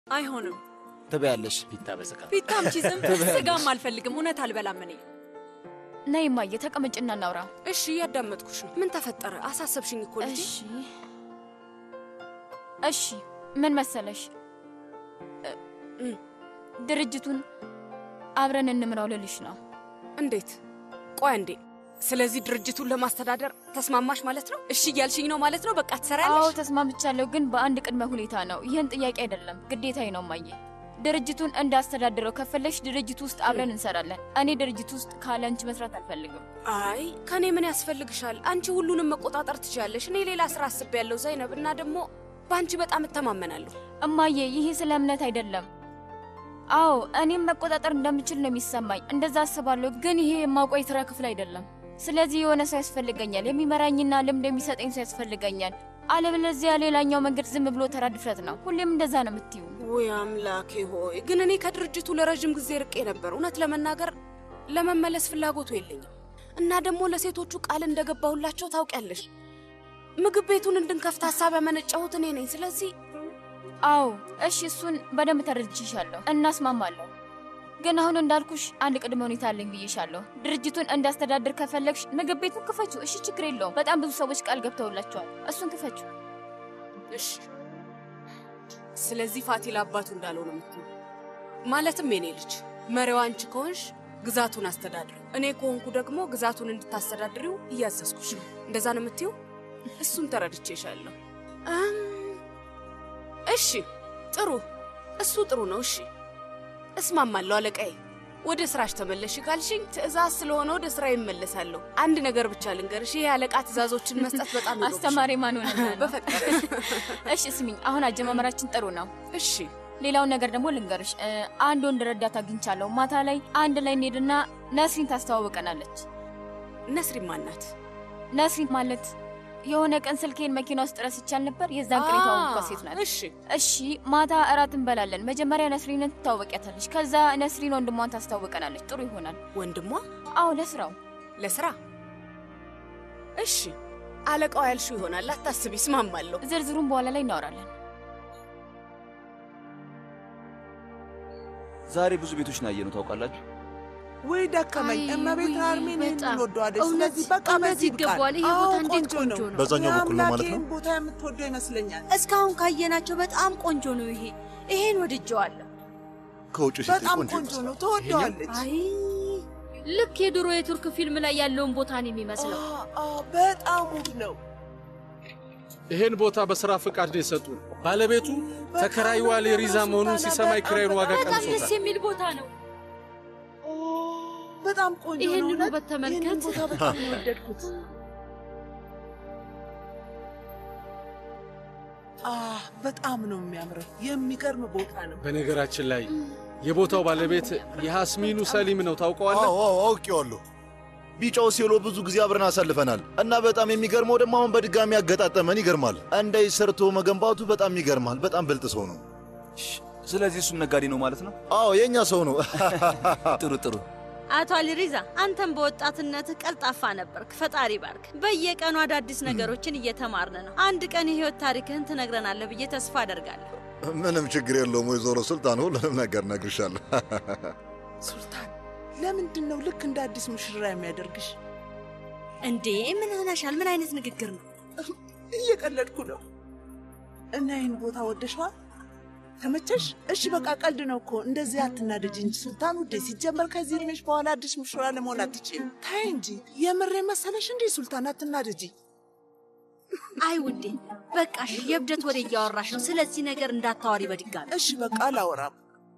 አይሆንም። ትበያለሽ። ፒታ በስጋ ፒታም ቺዝም ስጋም አልፈልግም። እውነት አልበላም እኔ። ነይ እማዬ ተቀመጭና እናውራ። እሺ፣ እያዳመጥኩሽ ነው። ምን ተፈጠረ? አሳሰብሽኝ እኮ ልጄ። እሺ እሺ፣ ምን መሰለሽ እ- ድርጅቱን አብረን እንምራው ልልሽ ነው። እንዴት? ቆይ እንዴ። ስለዚህ ድርጅቱን ለማስተዳደር ተስማማሽ ማለት ነው? እሺ እያልሽኝ ነው ማለት ነው? በቃ አዎ ትሰሪያለሽ? ተስማምቻለሁ፣ ግን በአንድ ቅድመ ሁኔታ ነው። ይህን ጥያቄ አይደለም ግዴታዬ ነው እማዬ። ድርጅቱን እንዳስተዳድረው ከፈለሽ ድርጅቱ ውስጥ አብረን እንሰራለን። እኔ ድርጅቱ ውስጥ ካለ አንቺ መስራት አልፈልግም። አይ ከኔ ምን ያስፈልግሻል? አንቺ ሁሉንም መቆጣጠር ትችያለሽ። እኔ ሌላ ስራ አስቤያለሁ ዘይነብ፣ እና ደግሞ በአንቺ በጣም እተማመናለሁ። እማዬ ይሄ ስለ እምነት አይደለም። አዎ እኔም መቆጣጠር እንደምችል ነው የሚሰማኝ፣ እንደዛ አስባለሁ። ግን ይሄ የማውቀው የስራ ክፍል አይደለም። ስለዚህ የሆነ ሰው ያስፈልገኛል፣ የሚመራኝና ልምድ የሚሰጠኝ ሰው ያስፈልገኛል። አለበለዚያ ሌላኛው መንገድ ዝም ብሎ ተራ ድፍረት ነው። ሁሌም እንደዛ ነው የምትዩ። ውይ አምላኬ ሆይ! ግን እኔ ከድርጅቱ ለረዥም ጊዜ ርቄ ነበር። እውነት ለመናገር ለመመለስ ፍላጎቱ የለኝም። እና ደግሞ ለሴቶቹ ቃል እንደገባሁላቸው ታውቂያለሽ። ምግብ ቤቱን እንድንከፍት ሀሳብ ያመነጨሁት እኔ ነኝ። ስለዚህ አዎ እሺ፣ እሱን በደንብ ተረድቼሻለሁ፣ እናስማማለሁ። ግን አሁን እንዳልኩሽ አንድ ቅድመ ሁኔታ አለኝ ብዬሻለሁ። ድርጅቱን እንዳስተዳድር ከፈለግሽ ምግብ ቤቱን ክፈቹ። እሺ፣ ችግር የለውም። በጣም ብዙ ሰዎች ቃል ገብተውላቸዋል። እሱን ክፈቹ። እሺ። ስለዚህ ፋቲል አባቱ እንዳለው ነው የምትይው? ማለትም የኔ ልጅ መሪዋ አንቺ ከሆንሽ ግዛቱን አስተዳድሪው፣ እኔ ከሆንኩ ደግሞ ግዛቱን እንድታስተዳድሪው እያዘዝኩሽ ነው። እንደዛ ነው የምትይው? እሱን ተረድቼሻለሁ። እም፣ እሺ ጥሩ፣ እሱ ጥሩ ነው። እሺ እስማማለሁ አለቃዬ። ወደ ስራሽ ተመለሽ ካልሽኝ ትዕዛዝ ስለሆነ ወደ ስራ ይመለሳለሁ። አንድ ነገር ብቻ ልንገርሽ፣ ይሄ አለቃ ትዕዛዞችን መስጠት በጣም ይጎብሻል። አስተማሪ ማን ሆነ? በፈጠረ እሺ ስሚኝ፣ አሁን አጀማመራችን ጥሩ ነው። እሺ ሌላውን ነገር ደግሞ ልንገርሽ። እ፣ አንድ ወንድ ረዳት አግኝቻለሁ። ማታ ላይ አንድ ላይ እንሄድና ነስሪን ታስተዋውቀናለች። ነስሪን ማናት? ነስሪን ማለት የሆነ ቀን ስልኬን መኪና ውስጥ ረስቻል ነበር። የዛን ቀን የተዋወቅኳት ሴት ናት። እሺ እሺ ማታ እራት እንበላለን። መጀመሪያ ነስሪንን ትታወቂያታለች። ከዛ ነስሪን ወንድሟን ታስታውቀናለች። ጥሩ ይሆናል። ወንድሟ አዎ ለስራው ለስራ እሺ አለቃው ያልሽው ይሆናል። አታስቢ፣ እስማማለሁ። ዝርዝሩን በኋላ ላይ እናወራለን። ዛሬ ብዙ ቤቶች ናየ ነው ታውቃላችሁ። ወይ ደከመኝ። አይ፣ እመቤት ውይ፣ አርሜን በጣም እንወደዋለች። እውነት- ስለዚህ በቃ እውነት በዚህ ይብቃል። ይገባዋል። ይሄ አዎ፣ ቦታ እንዴት ቆንጆ ቆንጆ ነው። ነው። በዛኛው በኩል ነው ማለት ነው? የአምላኬን ቦታ የምትወደው ይመስለኛል። እስካሁን ካየናቸው በጣም ቆንጆ ነው ይሄ። ይሄን ወድጀዋለሁ። ከውጭ ሲታይ በጣም ቆንጆ ቆንጆ ይመስላል። ነው። ትወደዋለች። አይ ልክ የድሮ የቱርክ ፊልም ላይ ያለውን ቦታ ነው የሚመስለው። አ- አ፣ በጣም ውብ ነው። ይሄን ቦታ በስራ ፈቃድ ነው የሰጡን። ባለቤቱ ተከራይዋ ሌሪዛ መሆኑን ሲሰማ የኪራዩን ዋጋ በጣም ደስ ቀንሶታል። የሚል ቦታ ነው። ኦ፣ በጣም ቆንጆ ነው። ይሄንን እውነት ውበት ተመልከት። ይሄንን ቦታ በጣም ነው የወደድኩት። አ፣ በጣም ነው የሚያምረው። የሚገርም ቦታ ነው። በነገራችን ላይ የቦታው ባለቤት የሐስሚኑ ሰሊም ነው ታውቀዋለህ? አዎ አዎ አውቄዋለሁ። ቢጫው ሴሎ ብዙ ጊዜ አብረን አሳልፈናል እና በጣም የሚገርመው ደግሞ አሁን በድጋሚ ያገጣጠመን ይገርማል። እንዳይ ሰርቶ መገንባቱ በጣም ይገርማል። በጣም ብልጥ ሰው ነው። ስለዚህ እሱም ነጋዴ ነው ማለት ነው። አዎ የእኛ ሰው ነው። ጥሩ ጥሩ። አቶ አሊሪዛ አንተም በወጣትነትህ ቀልጣፋ ነበርክ። ፈጣሪ ባርክ። በየቀኑ አዳዲስ ነገሮችን እየተማርን ነው። አንድ ቀን የህይወት ታሪክህን ትነግረናለህ ብዬ ተስፋ አደርጋለሁ። ምንም ችግር የለውም ወይዘሮ ሱልጣን፣ ሁሉንም ነገር እነግርሻለሁ። ሱልጣን፣ ለምንድን ነው ልክ እንደ አዲስ ሙሽራ የሚያደርግሽ? እንዴ ምን ሆነሻል? ምን አይነት ንግግር ነው? እየቀለድኩ ነው። እና ይህን ቦታ ወደሸዋል? ተመቸሽ? እሺ በቃ ቀልድ ነው እኮ። እንደዚህ አትናደጅ እንጂ ሱልጣን ውዴ። ሲጀመር ከዚህ እድሜሽ በኋላ አዲስ ሙሽራ ለመሆን አትችይም። ታይ እንጂ የምሬ መሰለሽ እንዴ? ሱልጣን አትናደጂ። አይ ውዴ በቃሽ፣ የእብደት ወሬ እያወራሽ ነው። ስለዚህ ነገር እንዳታዋሪ በድጋሚ። እሺ በቃ አላወራም።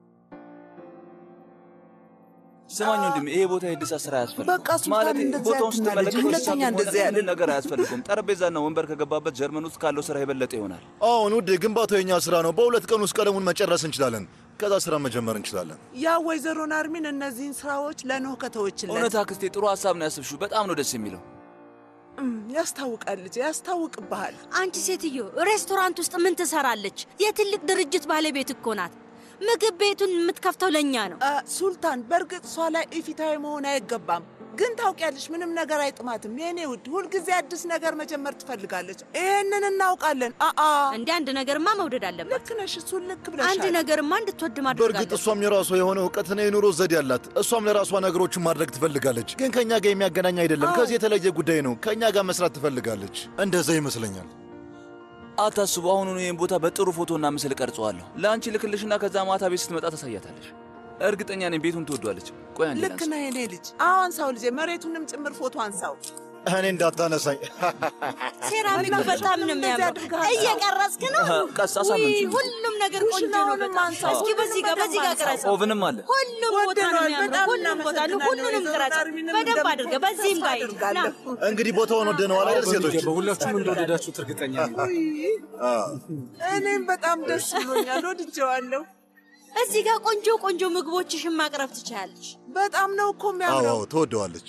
ስማኝ ወንድም፣ ይሄ ቦታ የእድሳት ስራ አያስፈልግም። በቃ ሱልጣን ማለት እንደዚህ ቦታውን አትናደጂ። ስትመለከት ሁለተኛ እሳትም ሆነ እንደዚህ ያለ ምንም ነገር አያስፈልገውም። ጠረጴዛና ወንበር ከገባበት ጀርመን ውስጥ ካለው ስራ የበለጠ ይሆናል። አሁን ውዴ፣ ግንባታው የኛ ስራ ነው። በሁለት ቀን ውስጥ ቀለሙን መጨረስ እንችላለን። ከዛ ስራ መጀመር እንችላለን። ያ ወይዘሮ ናርሚን እነዚህን ስራዎች ለኖህ ከተወችለት እውነት አክስቴ፣ ጥሩ ሀሳብ ነው ያስብሽው። በጣም ነው ደስ የሚለው። እም፣ ያስታውቃል ልጄ፣ ያስታውቅብሃል። አንቺ ሴትዮ ሬስቶራንት ውስጥ ምን ትሰራለች? የትልቅ ድርጅት ባለቤት እኮ ናት። ምግብ ቤቱን የምትከፍተው ለእኛ ነው። አ፣ ሱልጣን፣ በእርግጥ እሷ ላይ ኢፊታዊ መሆን አይገባም። ግን ታውቂያለሽ፣ ምንም ነገር አይጥማትም የኔ ውድ። ሁልጊዜ አዲስ ነገር መጀመር ትፈልጋለች። ይሄንን እናውቃለን። አአ እንደ አንድ ነገርማ መውደድ አለባት። ልክ ነሽ፣ እሱን ልክ ብለሻል። አንድ ነገርማ እንድትወድ ማድረግ በእርግጥ አለባት። እሷም የራሷ የሆነ እውቀትና የኑሮ ዘዴ አላት። እሷም ለራሷ ነገሮችን ማድረግ ትፈልጋለች፣ ግን ከእኛ ጋር የሚያገናኝ አይደለም። አዎ። ከዚህ የተለየ ጉዳይ ነው። ከእኛ ጋር መስራት ትፈልጋለች። እንደዛ ይመስለኛል። አታስቡ። አሁኑኑ ይህን ቦታ በጥሩ ፎቶና ምስል ቀርጸዋለሁ። ለአንቺ ልክልሽና ከዛ ማታ ቤት ስትመጣ ታሳያታለሽ። እርግጠኛ ነኝ ቤቱን ትወዷለች። ቆይ አንዴ ልክ ላንሳ። ነህ የኔ ልጅ። አዎ አንሳው ልጄ፣ መሬቱንም ጭምር ፎቶ አንሳው። እኔ እንዳታነሳኝ። ሴራሚኩ በጣም ነው የሚያምረው። እየቀረጽክ ነው? ቀስ ውይ አሳምንች። ሁሉም ነገር ቆንጆ ነው ኩሽናውንም በጣም። አንሳው። እስኪ በዚህ ጋር በዚህ ጋር ቅረጽ። ኦቭንም አለ። ሁሉም ቦታ ነው ወደነዋል። የሚያምረው። በጣም ሁሉም ቦታ ነው። እናመሰግናለን። ሁሉንም ቅረጽ ዛሬንም በደንብ አድርገህ። በዚህም ጋር ሂድ። ና እንግዲህ ቦታውን ወደነዋል አይደል ሴቶች? በሁላችሁም እንደወደዳችሁት እርግጠኛ ነኝ። እኔም በጣም ደስ ብሎኛል፣ ወድጀዋለሁ። እዚህ ጋር ቆንጆ ቆንጆ ምግቦችሽን ማቅረብ ትችላለች። በጣም ነው እኮ አዎ የሚያምረው። አዎ፣ ትወደዋለች።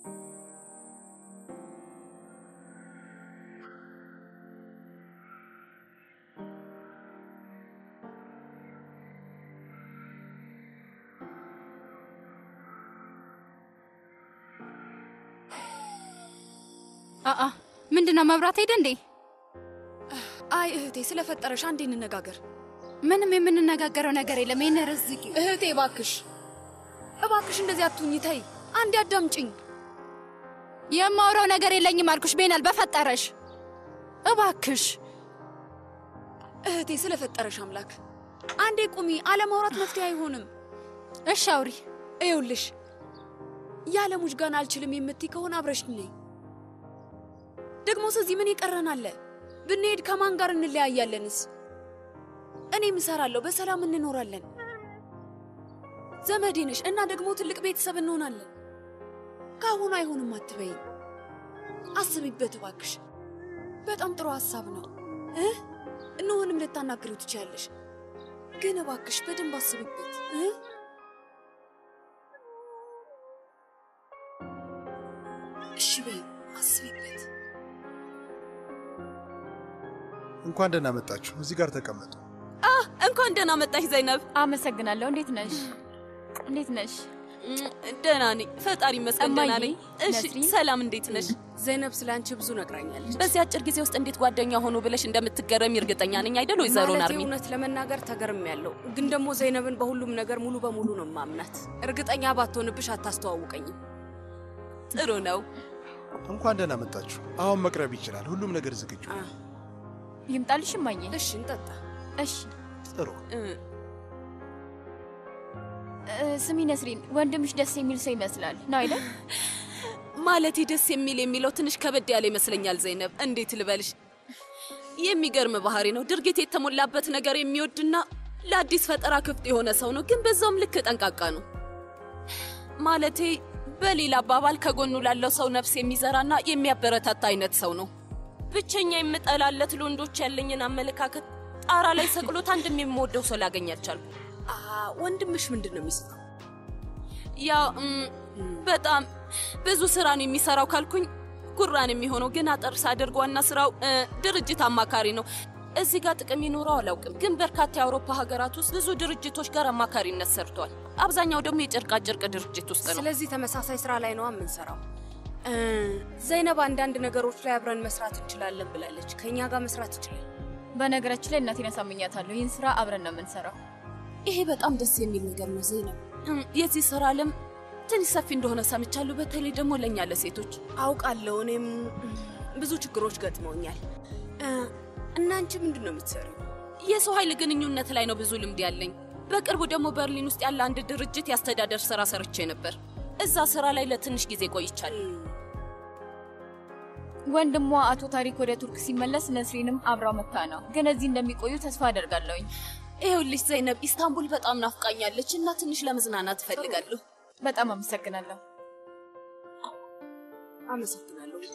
አአ ምንድነው? መብራት ሄደ እንዴ? አይ እህቴ፣ ስለፈጠረሽ አንዴ እንነጋገር። ምንም የምንነጋገረው ነገር የለም። ይህን ርዝቂ እህቴ እባክሽ እባክሽ እንደዚህ አትሁኝ። ተይ አንዴ አዳምጪኝ። የማውራው ነገር የለኝም አልኩሽ። ቤናል በፈጠረሽ እባክሽ እህቴ ስለፈጠረሽ አምላክ አንዴ ቁሚ። አለማውራት መፍትሄ አይሆንም። እሺ አውሪ። ይኸውልሽ ያለ ሙጅጋን አልችልም የምትይ ከሆነ አብረሽ ነይ። ደግሞ ስለዚህ ምን ይቀረናል? ብንሄድ ከማን ጋር እንለያያለንስ? እኔም እሰራለሁ፣ በሰላም እንኖራለን። ዘመዴ ነሽ እና ደግሞ ትልቅ ቤተሰብ እንሆናለን። ከአሁኑ አይሆንም አትበይ። አስቢበት እባክሽ። በጣም ጥሩ ሀሳብ ነው እ እንሆንም ልታናግሪው ትችያለሽ፣ ግን እባክሽ በደንብ አስቢበት እ እሺ በይ አስቢበት። እንኳን ደህና መጣችሁ። እዚህ ጋር ተቀመጡ። እንኳን ደህና መጣሽ ዘይነብ። አመሰግናለሁ። እንዴት ነሽ? እንዴት ነሽ? ደህና ነኝ፣ ፈጣሪ ይመስገን ደህና እማዬ፣ ነኝ። እሺ ነስሪን? ሰላም፣ እንዴት ነሽ? ዘይነብ ስለ አንቺ ብዙ ነግራኛለች። በዚህ አጭር ጊዜ ውስጥ እንዴት ጓደኛ ሆኖ ብለሽ እንደምትገረሚ እርግጠኛ ነኝ አይደል ወይዘሮ ማለቴ ናርሚን? እውነት ለመናገር ተገርም ያለው ግን ደግሞ ዘይነብን በሁሉም ነገር ሙሉ በሙሉ ነው ማምናት። እርግጠኛ ባትሆንብሽ አታስተዋውቀኝም። ጥሩ ነው። እንኳን ደህና መጣችሁ። አሁን መቅረብ ይችላል። ሁሉም ነገር ዝግጁ። ይምጣልሽ እማዬ። እሺ እንጠጣ። እሺ ጥሩ። እ፣ ስሚ ነስሪን፣ ወንድምሽ ደስ የሚል ሰው ይመስላል ነው አይደል? ማለቴ ደስ የሚል የሚለው ትንሽ ከበድ ያለ ይመስለኛል ዘይነብ። እንዴት ልበልሽ? የሚገርም ባህሪ ነው። ድርጊት የተሞላበት ነገር የሚወድና ለአዲስ ፈጠራ ክፍት የሆነ ሰው ነው፣ ግን በዛውም ልክ ጠንቃቃ ነው። ማለቴ በሌላ አባባል ከጎኑ ላለው ሰው ነፍስ የሚዘራና የሚያበረታታ አይነት ሰው ነው። ብቸኛ የምጠላለት ለወንዶች ያለኝን አመለካከት ጣራ ላይ ሰቅሎት አንድም የምወደው ሰው ላገኝ አልቻልኩም። ወንድምሽ ምንድን ነው የሚሰራው? ያው እም፣ በጣም ብዙ ስራ ነው የሚሰራው ካልኩኝ ጉራን የሚሆነው ግን አጠር ሳደርግ ዋና ስራው እ፣ ድርጅት አማካሪ ነው። እዚህ ጋር ጥቅም ይኖረው አላውቅም፣ ግን በርካታ የአውሮፓ ሀገራት ውስጥ ብዙ ድርጅቶች ጋር አማካሪነት ሰርቷል። አብዛኛው ደግሞ የጨርቃ ጨርቅ ድርጅት ውስጥ ነው። ስለዚህ ተመሳሳይ ስራ ላይ ነው የምንሰራው። እ፣ ዘይነብ አንዳንድ ነገሮች ላይ አብረን መስራት እንችላለን ብላለች። ከእኛ ጋር መስራት ይችላል። በነገራችን ላይ እናቴን አሳምኛታለሁ። ይህን ስራ አብረን ነው የምንሰራው። ይሄ በጣም ደስ የሚል ነገር ነው ዘይነብ። እም፣ የዚህ ስራ ዓለም ትንሽ ሰፊ እንደሆነ ሰምቻለሁ፣ በተለይ ደግሞ ለእኛ ለሴቶች። አውቃለሁ። እኔም ብዙ ችግሮች ገጥመውኛል። እ፣ እና አንቺ ምንድን ነው የምትሰሪው? የሰው ኃይል ግንኙነት ላይ ነው ብዙ ልምድ ያለኝ። በቅርቡ ደግሞ በርሊን ውስጥ ያለ አንድ ድርጅት የአስተዳደር ስራ ሰርቼ ነበር። እዛ ስራ ላይ ለትንሽ ጊዜ ቆይቻለሁ። ወንድሟ አቶ ታሪክ ወደ ቱርክ ሲመለስ ነስሪንም አብራው መታ ነው። ግን እዚህ እንደሚቆዩ ተስፋ አደርጋለሁኝ። ይኸውልሽ ዘይነብ፣ ኢስታንቡል በጣም ናፍቃኛለች እና ትንሽ ለመዝናናት እፈልጋለሁ። በጣም አመሰግናለሁ። አመሰግናለሁ ውዴ።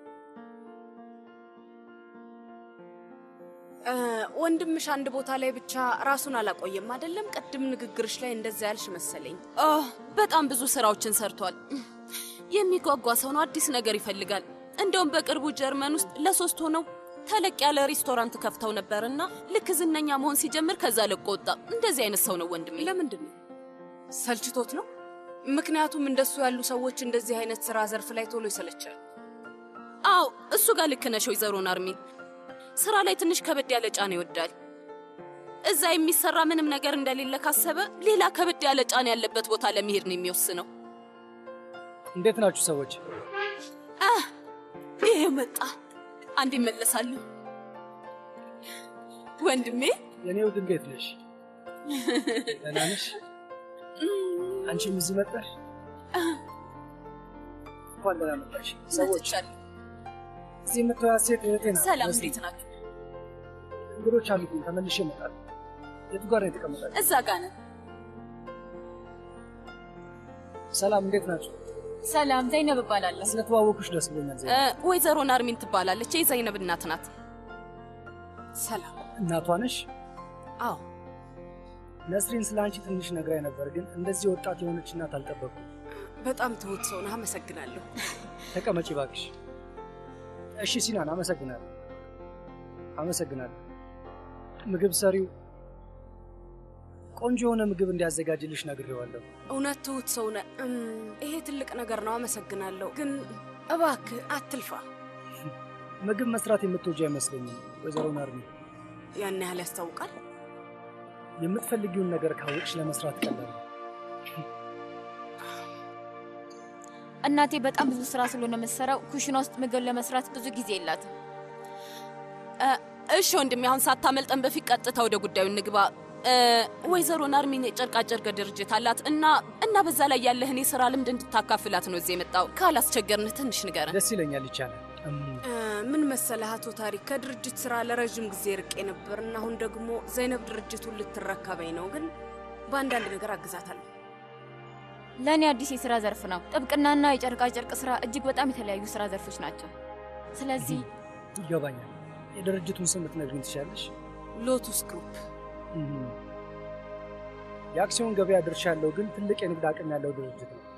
እ፣ ወንድምሽ አንድ ቦታ ላይ ብቻ ራሱን አላቆየም አይደለም? ቅድም ንግግርሽ ላይ እንደዛ ያልሽ መሰለኝ። ኦ በጣም ብዙ ስራዎችን ሰርቷል። የሚጓጓ ሰው ነው። አዲስ ነገር ይፈልጋል። እንደውም በቅርቡ ጀርመን ውስጥ ለሶስት ሆነው ተለቅ ያለ ሬስቶራንት ከፍተው ነበርና ልክ ዝነኛ መሆን ሲጀምር ከዛ ለቆ ወጣ። እንደዚህ አይነት ሰው ነው ወንድሜ። ለምንድን ነው ሰልችቶት ነው? ምክንያቱም እንደሱ ያሉ ሰዎች እንደዚህ አይነት ስራ ዘርፍ ላይ ቶሎ ይሰለቻል። አዎ እሱ ጋር ልክ ነሽ ወይዘሮ ናርሚን። ስራ ላይ ትንሽ ከበድ ያለ ጫና ይወዳል። እዛ የሚሰራ ምንም ነገር እንደሌለ ካሰበ ሌላ ከበድ ያለ ጫና ያለበት ቦታ ለመሄድ ነው የሚወስነው። እንዴት ናችሁ ሰዎች? አህ ይሄ መጣ። አንድ ይመለሳሉ። ወንድሜ የኔ ውድ እንዴት ነሽ? ደህና ነሽ? አንቺም እዚህ መጣሽ? እንኳን ደህና መጣሽ። ሰዎች እዚህ የምትዋት ሴት እህቴ ናት። ሰላም፣ መስሎኝ። እንዴት ናችሁ? እንግዶች አሉብኝ፣ ተመልሼ እመጣለሁ። የቱ ጋር ነው የተቀመጣችሁ? እዛ ጋ ነን። ሰላም፣ እንዴት ናችሁ? ሰላም፣ ዘይነብ እባላለሁ። ስለተዋወኩሽ ደስ ብሎኛል። እ፣ ዘይነብ፣ ወይዘሮ ናርሚን ትባላለች። የዘይነብ እናት ናት። ሰላም። እናቷ ነሽ? አዎ። ነስሪን ስለ አንቺ ትንሽ ነግራኝ ነበር፣ ግን እንደዚህ ወጣት የሆነች እናት አልጠበኩም። በጣም ትሁት ሰው ነህ። አመሰግናለሁ። ተቀመጪ እባክሽ። እሺ ሲናን፣ አመሰግናለሁ አመሰግናለሁ። ምግብ ሰሪው ቆንጆ የሆነ ምግብ እንዲያዘጋጅልሽ ነግሬዋለሁ። እውነት ትሁት ሰው ነህ። እም፣ ይሄ ትልቅ ነገር ነው። አመሰግናለሁ። ግን እባክህ አትልፋ። ምግብ መስራት የምትወጂ አይመስለኝም ወይዘሮ ናርሚ። ያን ያህል ያስታውቃል። የምትፈልጊውን ነገር ካወቅሽ ለመስራት ቀላል ነው። እናቴ በጣም ብዙ ስራ ስለሆነ የምትሰራው ኩሽና ውስጥ ምግብ ለመስራት ብዙ ጊዜ የላትም። እ፣ እሺ ወንድሜ፣ አሁን ሳታመልጠን በፊት ቀጥታ ወደ ጉዳዩ እንግባ። እ፣ ወይዘሮ ናርሚን የጨርቃጨርቅ ድርጅት አላት እና እና በዛ ላይ ያለህን የስራ ልምድ እንድታካፍላት ነው እዚህ የመጣው። ካላስቸገርንህ ትንሽ ንገረን። ደስ ይለኛል። ይቻላል። እም፣ እ፣ ምን መሰለህ አቶ ታሪክ፣ ከድርጅት ስራ ለረዥም ጊዜ ርቄ ነበር እና አሁን ደግሞ ዘይነብ ድርጅቱን ልትረከበኝ ነው። ግን በአንዳንድ ነገር አግዛታለሁ። ለእኔ አዲስ የስራ ዘርፍ ነው። ጥብቅናና የጨርቃጨርቅ ስራ እጅግ በጣም የተለያዩ ስራ ዘርፎች ናቸው። ስለዚህ ይገባኛል። የድርጅቱን ስም ልትነግሪኝ ትችያለሽ? ሎቱስ ግሩፕ እም፣ የአክሲዮን ገበያ ድርሻ ያለው ግን ትልቅ የንግድ አቅም ያለው ድርጅት ነው።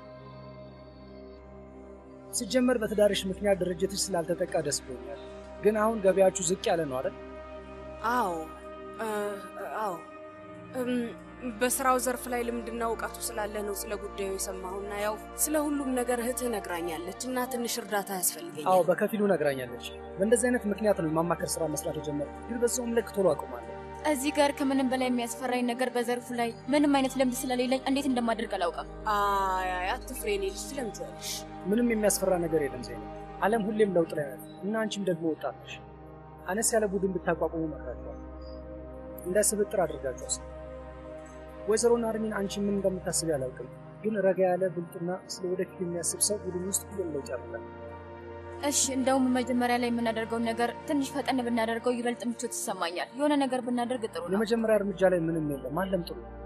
ሲጀመር በትዳርሽ ምክንያት ድርጅትሽ ስላልተጠቃ ደስ ብሎኛል። ግን አሁን ገበያችሁ ዝቅ ያለ ነው አይደል? አዎ እ፣ አዎ እም፣ በስራው ዘርፍ ላይ ልምድና እውቀቱ ስላለ ነው ስለ ጉዳዩ የሰማሁና ያው ስለ ሁሉም ነገር እህትህ ነግራኛለች እና ትንሽ እርዳታ ያስፈልገኛል። አዎ በከፊሉ ነግራኛለች። በእንደዚህ አይነት ምክንያት ነው የማማከር ስራ መስራት የጀመርኩት፣ ግን በዛውም ልክ ቶሎ አቁማለሁ። እዚህ ጋር ከምንም በላይ የሚያስፈራኝ ነገር በዘርፉ ላይ ምንም አይነት ልምድ ስለሌለኝ እንዴት እንደማደርግ አላውቅም። አይ አይ፣ አትፍሬ የኔ ልጅ ስለምን ትያለሽ? ምንም የሚያስፈራ ነገር የለም ዜና። ዓለም ሁሌም ለውጥ ላይ ናት እና አንቺም ደግሞ ወጣት ነሽ። አነስ ያለ ቡድን ብታቋቁሙ እመክራችኋለሁ። እንደ ስብጥር አድርጋችሁ አስቡ። ወይዘሮ ናርሚን አንቺ ምን እንደምታስብ አላውቅም፣ ግን ረጋ ያለ ብልጥና ስለ ወደፊት የሚያስብ ሰው ቡድን ውስጥ ሁሉም ለውጥ ያመጣል። እሺ፣ እንደውም መጀመሪያ ላይ የምናደርገውን ነገር ትንሽ ፈጠን ብናደርገው ይበልጥ ምቾት ይሰማኛል። የሆነ ነገር ብናደርግ ጥሩ ነው። የመጀመሪያ እርምጃ ላይ ምንም የለም፣ አለም ጥሩ ነው።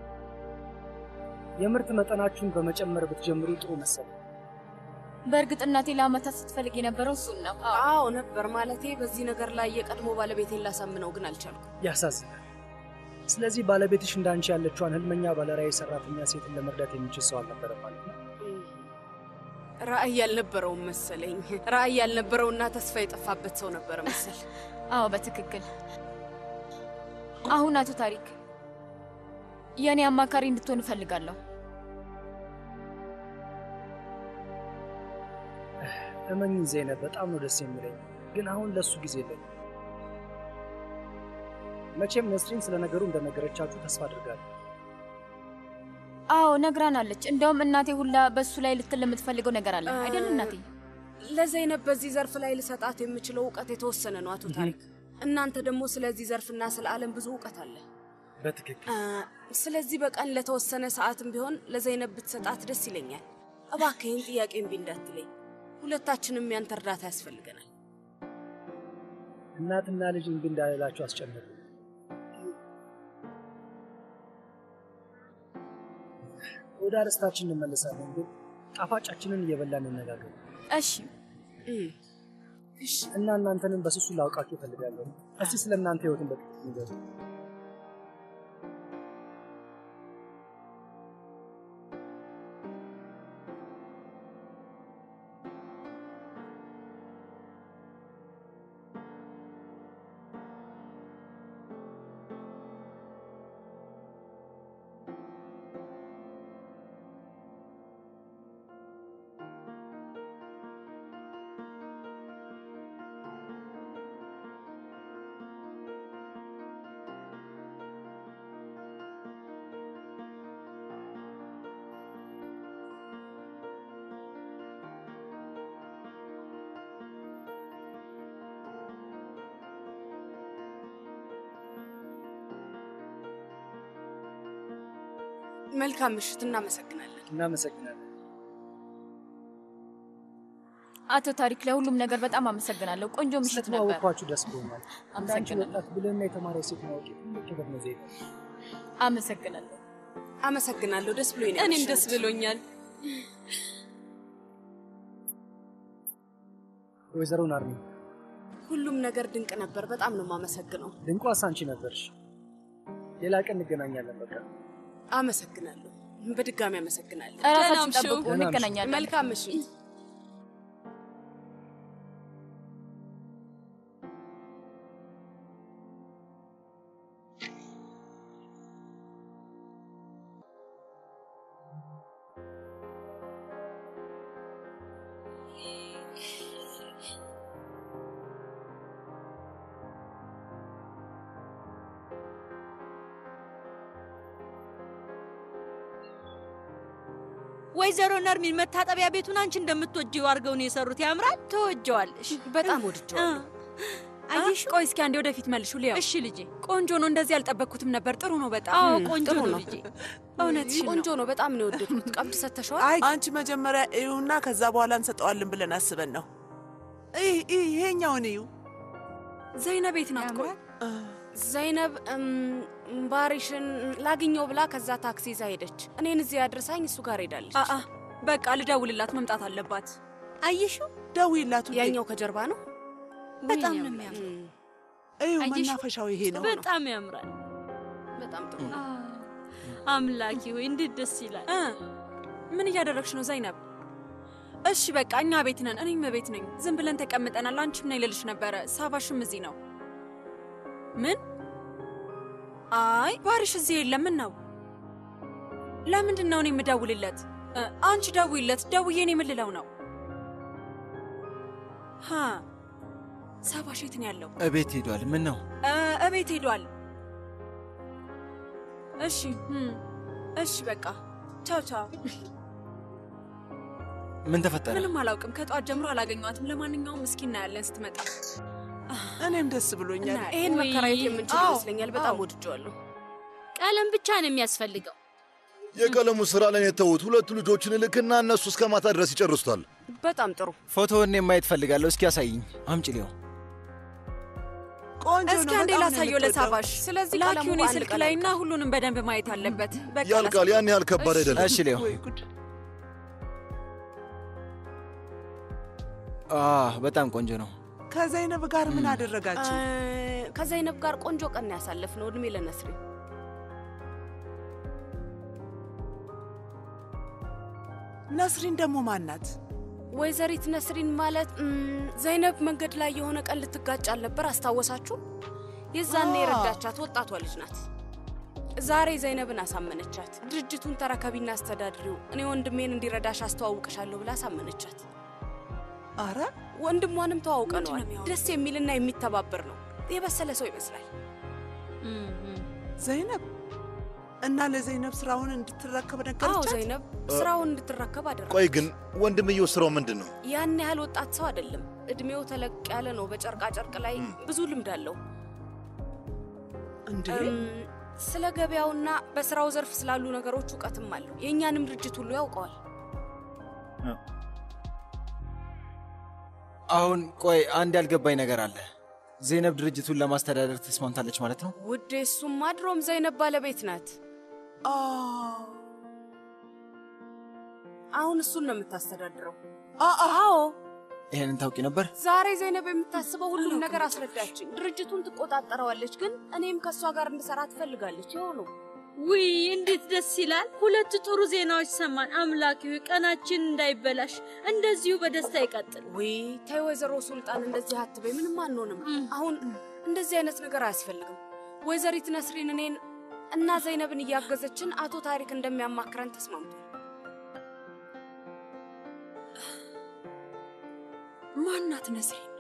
የምርት መጠናችሁን በመጨመር ብትጀምሩ ጥሩ መሰለኝ። በእርግጥ እናቴ ለአመታት ስትፈልግ የነበረው እሱን ነው። አዎ ነበር ማለቴ። በዚህ ነገር ላይ የቀድሞ ባለቤቴን ላሳምነው ግን አልቻልኩም። ያሳዝናል። ስለዚህ ባለቤትሽ እንዳንቺ ያለችዋን ህልመኛ ባለራዕይ ሰራተኛ ሴትን ለመርዳት የሚችል ሰው አልነበረም ማለት ነው። ራዕይ ያልነበረውም መሰለኝ። ራዕይ ያልነበረውና ተስፋ የጠፋበት ሰው ነበረ መሰል። አዎ በትክክል። አሁን አቶ ታሪክ የእኔ አማካሪ እንድትሆን እፈልጋለሁ። እመኝኝ ዜነብ፣ በጣም ነው ደስ የሚለኝ፣ ግን አሁን ለእሱ ጊዜ የለኝ። መቼም ነስሪን ስለ ነገሩ እንደነገረቻችሁ ተስፋ አድርጋለሁ። አዎ ነግራናለች። እንደውም እናቴ ሁላ በሱ ላይ ልትል የምትፈልገው ነገር አለ አይደል እናቴ? ለዘይነብ በዚህ ዘርፍ ላይ ልሰጣት የምችለው እውቀት የተወሰነ ነው አቶ ታሪክ። እናንተ ደግሞ ስለዚህ ዘርፍና ስለ ዓለም ብዙ እውቀት አለ። በትክክል አ፣ ስለዚህ በቀን ለተወሰነ ሰዓትም ቢሆን ለዘይነብ ብትሰጣት ደስ ይለኛል። እባክህ ይህን ጥያቄ እምቢ እንዳትለኝ። ሁለታችንም ያንተ እርዳታ ያስፈልገናል። እናትና ልጅ እምቢ እንዳልላችሁ አስጨነቁ። ወደ አርስታችን እንመለሳለን፣ ግን ጣፋጫችንን እየበላን እንነጋገር እሺ እና እናንተንም በስሱ ላውቃችሁ እፈልጋለሁ። እስቲ ስለ እናንተ ህይወትን በጥቂት ንገሩ። መልካም ምሽት። እናመሰግናለን። እናመሰግናለን። አቶ ታሪክ ለሁሉም ነገር በጣም አመሰግናለሁ። ቆንጆ ምሽት ነበር። ስለተዋወቅኳችሁ ደስ ብሎኛል። እንዳንቺ አመሰግናለሁ። ወጣት ብልህና የተማረ ሴት ማወቅ ትልቅ ክብር ነው ዜና። አመሰግናለሁ። አመሰግናለሁ። ደስ ብሎኝ ነው እኔም ያመሸሁት። ደስ ብሎኛል። ወይዘሮ ናርሚ ሁሉም ነገር ድንቅ ነበር። በጣም ነው የማመሰግነው። ድንቋስ አንቺ ነበርሽ። ሌላ ቀን እንገናኛለን። በቃ አመሰግናለሁ። በድጋሚ አመሰግናለሁ። እራሳችን ደህና ጠብቁ፣ ምሹ። እንገናኛለን። መልካም ምሽት። ወይዘሮ ነርሚን መታጠቢያ ቤቱን አንቺ እንደምትወጂው አድርገው ነው የሰሩት። ያምራል። ትወጀዋለሽ። በጣም ወድጀዋለሁ። አየሽ፣ ቆይ እስኪ አንዴ ወደፊት መልሹ ሊያው። እሺ ልጄ። ቆንጆ ነው። እንደዚህ አልጠበቅኩትም ነበር። ጥሩ ነው በጣም። አዎ ቆንጆ ጥሩ ነው ነው። ልጄ። እውነትሽን ነው። ቆንጆ ነው። በጣም ነው የወደድኩት። ቀብድ ሰተሸዋል? አይ አንቺ መጀመሪያ እዩና ከዛ በኋላ እንሰጠዋለን ብለን አስበን ነው። ይህ ይህ ይሄኛውን እዩ። ዘይነብ የት ናት? ቆይ ዘይነብ እም፣ ባሪሽን ላግኘው ብላ ከዛ ታክሲ ይዛ ሄደች። እኔን እዚህ አድርሳኝ እሱ ጋር ሄዳለች። አአ በቃ ልደውልላት፣ መምጣት አለባት። አየሽው? ደውይላት ውዴ። ያኛው ከጀርባ ነው። በጣም ነው የሚያምረው። እዩ አየሽው? መናፈሻው ይሄ ነው። በጣም ያምራል። በጣም ጥሩ ነው። አምላኪ ሆይ እንዴት ደስ ይላል። እ ምን እያደረግሽ ነው ዘይነብ? እሺ በቃ እኛ ቤት ነን፣ እኔም ቤት ነኝ። ዝም ብለን ተቀምጠናል። አንቺም ነይ ልልሽ ነበረ። ሳባሽም እዚህ ነው። ምን? አይ ባሪሽ እዚህ የለም። ምን ነው? ለምንድን ነው እኔ የምደውልለት? እ፣ አንቺ ደውይለት። ደውዬ እኔ የምልለው ነው። ሀ ሳባሽ የት ነው ያለው? እቤት ሄዷል። ምን ነው? እ፣ እቤት ሄዷል። እሺ እም፣ እሺ በቃ ቻው ቻው። ምን ተፈጠረ? ምንም አላውቅም። ከጠዋት ጀምሮ አላገኘኋትም። ለማንኛውም እስኪ እናያለን ስትመጣ። እኔም ደስ ብሎኛል። ይሄን ወይ፣ መከራየት የምንችል አዎ፣ ይመስለኛል። በጣም አዎ። ወድጀዋለሁ። ቀለም ብቻ ነው የሚያስፈልገው። የቀለሙ ስራ ላይ የተዉት ሁለቱ ልጆችን ልክና እነሱ እስከ ማታ ድረስ ይጨርሱታል። በጣም ጥሩ። ፎቶውን እኔም ማየት ፈልጋለሁ። እስኪ ያሳይኝ። አምጪ ሊሆን ቆንጆ እስኪ ነው። አንዴ በጣም ነው ላሳየው የምትወደው። ለሳባሽ። ስለዚህ ላኪው ቀለሙ እኔ በአንድ ስልክ ቀን ላይ እና ሁሉንም በደንብ ማየት አለበት። በቃ ያልቃል። ያን ያህል ከባድ አይደለም። እሺ ሊሆን ወይ ጉድ! በጣም ቆንጆ ነው። ከዘይነብ ጋር ምን አደረጋችሁ? እ፣ ከዘይነብ ጋር ቆንጆ ቀን ያሳለፍነው። እድሜ ለነስሪ። ነስሪን ደግሞ ማናት? ወይዘሪት ነስሪን ማለት እም፣ ዘይነብ መንገድ ላይ የሆነ ቀን ልትጋጭ አልነበር? አስታወሳችሁ? የዛኔ አ። የረዳቻት ወጣቷ ልጅ ናት። ዛሬ ዘይነብን አሳመነቻት። ድርጅቱን ተረከቢና አስተዳድሪው፣ እኔ ወንድሜን እንዲረዳሽ አስተዋውቅሻለሁ ብላ አሳመነቻት። አረ ወንድሟንም ተዋውቀነዋል። ምንድን ነው የሚያወራው? ደስ የሚልና የሚተባበር ነው። የበሰለ ሰው ይመስላል። ዘይነብ እና ለዘይነብ ስራውን እንድትረከብ አዎ ነገረቻት? ዘይነብ ስራውን እንድትረከብ አደረገ። ቆይ ግን ወንድምየው ስራው ምንድን ነው? ያን ያህል ወጣት ሰው አይደለም። እድሜው ተለቅ ያለ ነው። በጨርቃ ጨርቅ ላይ ብዙ ልምድ አለው። እንዴ እም፣ ስለ ገበያውና በስራው ዘርፍ ስላሉ ነገሮች እውቀትም አለው። የእኛንም ድርጅት ሁሉ ያውቀዋል። አሁን ቆይ አንድ ያልገባኝ ነገር አለ። ዜነብ ድርጅቱን ለማስተዳደር ተስማምታለች ማለት ነው? ውዴ፣ እሱማ ድሮም ዘይነብ ባለቤት ናት። አ፣ አሁን እሱን ነው የምታስተዳድረው። አ፣ አ፣ አዎ ይሄንን ታውቂ ነበር? ዛሬ ዘይነብ የምታስበው ሁሉም ነገር አስረዳችኝ። ድርጅቱን ትቆጣጠረዋለች፣ ግን እኔም ከእሷ ጋር እንድሰራ ትፈልጋለች። ይኸው ነው። ውይ እንዴት ደስ ይላል! ሁለት ጥሩ ዜናዎች ሰማን። አምላኪ ሆይ ቀናችን እንዳይበላሽ እንደዚሁ በደስታ ይቀጥል። ውይ ተይ ወይዘሮ ሱልጣን እንደዚህ አትበይ። ምንም አንሆንም። አሁን እንደዚህ አይነት ነገር አያስፈልግም። ወይዘሪት ነስሪን እኔን እና ዘይነብን እያገዘችን አቶ ታሪክ እንደሚያማክረን ተስማምቷል። ማናት ነስሪን?